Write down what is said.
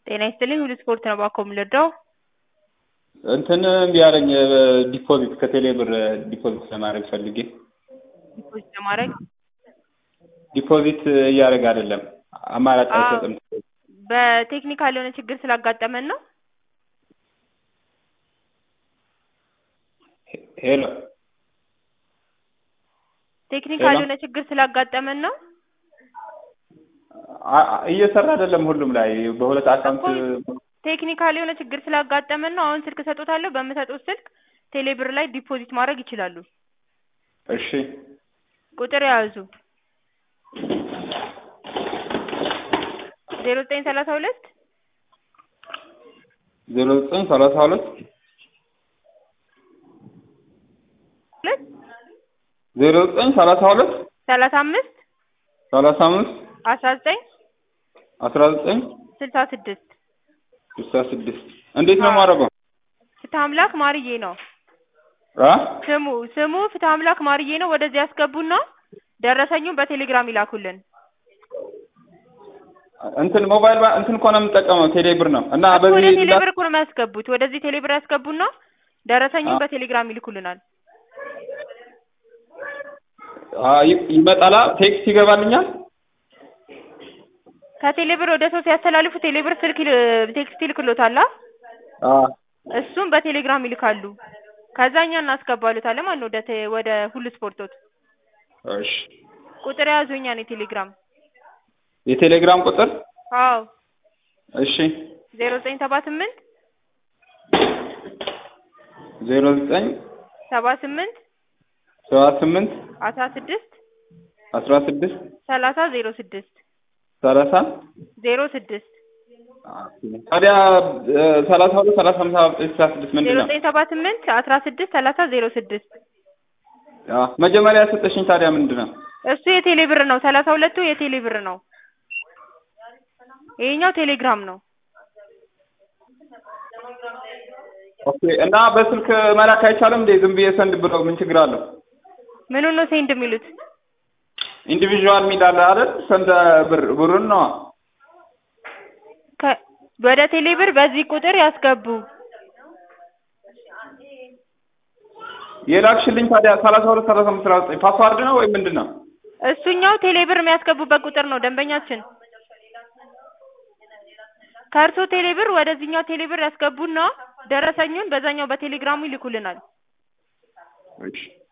ጤና ይስጥልኝ ሁሉ ስፖርት ነው ባኮ የምልወደው እንትን እምቢ አለኝ ዲፖዚት ከቴሌ ብር ዲፖዚት ለማድረግ ፈልጌ ዲፖዚት ለማድረግ ዲፖዚት እያደረገ አይደለም አማራጭ አይሰጥም በቴክኒካል የሆነ ችግር ስላጋጠመን ነው ሄሎ ቴክኒካል ሄሎ። የሆነ ችግር ስላጋጠመን ነው አ- አ- እየሰራ አይደለም ሁሉም ላይ በሁለት አካውንት ቴክኒካል የሆነ ችግር ስላጋጠመን ነው አሁን ስልክ እሰጦታለሁ በምሰጡት ስልክ ቴሌብር ላይ ዲፖዚት ማድረግ ይችላሉ እሺ ቁጥር የያዙ ዜሮ ዘጠኝ ሰላሳ ሁለት ዜሮ ዘጠኝ ሰላሳ ሁለት ሁለት ዜሮ ዘጠኝ ሰላሳ ሁለት ሰላሳ አምስት ሰላሳ አምስት አስራ ዘጠኝ አስራ ዘጠኝ ስልሳ ስድስት ስልሳ ስድስት እንዴት ነው የማደርገው? ፍትህ አምላክ ማርዬ ነው አ ስሙ ስሙ ፍትህ አምላክ ማርዬ ነው ወደዚህ ያስገቡና ደረሰኙን በቴሌግራም ይላኩልን እንትን ሞባይል ባ- እንትን እኮ ነው የምጠቀመው ቴሌ ብር ነው እና እኮ ወደ በዚህ ቴሌብር እኮ ነው የሚያስገቡት ወደዚህ ቴሌብር ያስገቡና ደረሰኙን አ- በቴሌግራም ይልኩልናል አ- ይ- ይመጣላ ቴክስት ይገባልኛል ከቴሌብር ወደ ሰው ሲያስተላልፉ ቴሌብር ስልክ ይል- ቴክስት ይልክሎታል አ? አ እሱም በቴሌግራም ይልካሉ ከዛ እኛ እናስገባሉታለን ማለት ነው ወደ ቴ- ወደ ሁሉ ስፖርቶት እሺ ቁጥር የያዙ እኛን የቴሌግራም የቴሌግራም ቁጥር አዎ እሺ ዜሮ ዘጠኝ ሰባ ስምንት ዜሮ ዘጠኝ ሰባ ስምንት ሰባ ስምንት አስራ ስድስት አስራ ስድስት ሰላሳ ዜሮ ስድስት ሰላሳ ዜሮ ስድስት ታዲያ እ፣ ሰላሳ ሁለት ሰላሳ አምሳ ዘጠኝ ስልሳ ስድስት ምንድን ዜሮ ነው? ዘጠኝ ሰባ ስምንት አስራ ስድስት ሰላሳ ዜሮ ስድስት አ፣ መጀመሪያ ያሰጠሽኝ ታዲያ ምንድን ነው? እሱ የቴሌ ብር ነው ሰላሳ ሁለቱ የቴሌ ብር ነው ይሄኛው ቴሌግራም ነው ኦኬ እና በስልክ መላክ አይቻልም እንዴ? ዝም ብዬ ሰንድ ብለው ምን ችግር አለው? ምኑን ነው ሴንድ የሚሉት ኢንዲቪዥዋል ሚል አለ አይደል? ሰንድ ብር ብሩን ነው ከ- ወደ ቴሌ ብር በዚህ ቁጥር ያስገቡ የላክሽልኝ ታዲያ ሰላሳ ሁለት ሰላሳ አምስት ሰላሳ ዘጠኝ ፓስዋርድ ነው ወይ ምንድን ነው? እሱኛው ቴሌ ብር የሚያስገቡበት ቁጥር ነው ደንበኛችን ከእርሶ ቴሌ ብር ወደዚህኛው ቴሌ ብር ያስገቡና ደረሰኙን በዛኛው በቴሌግራሙ ይልኩልናል እሺ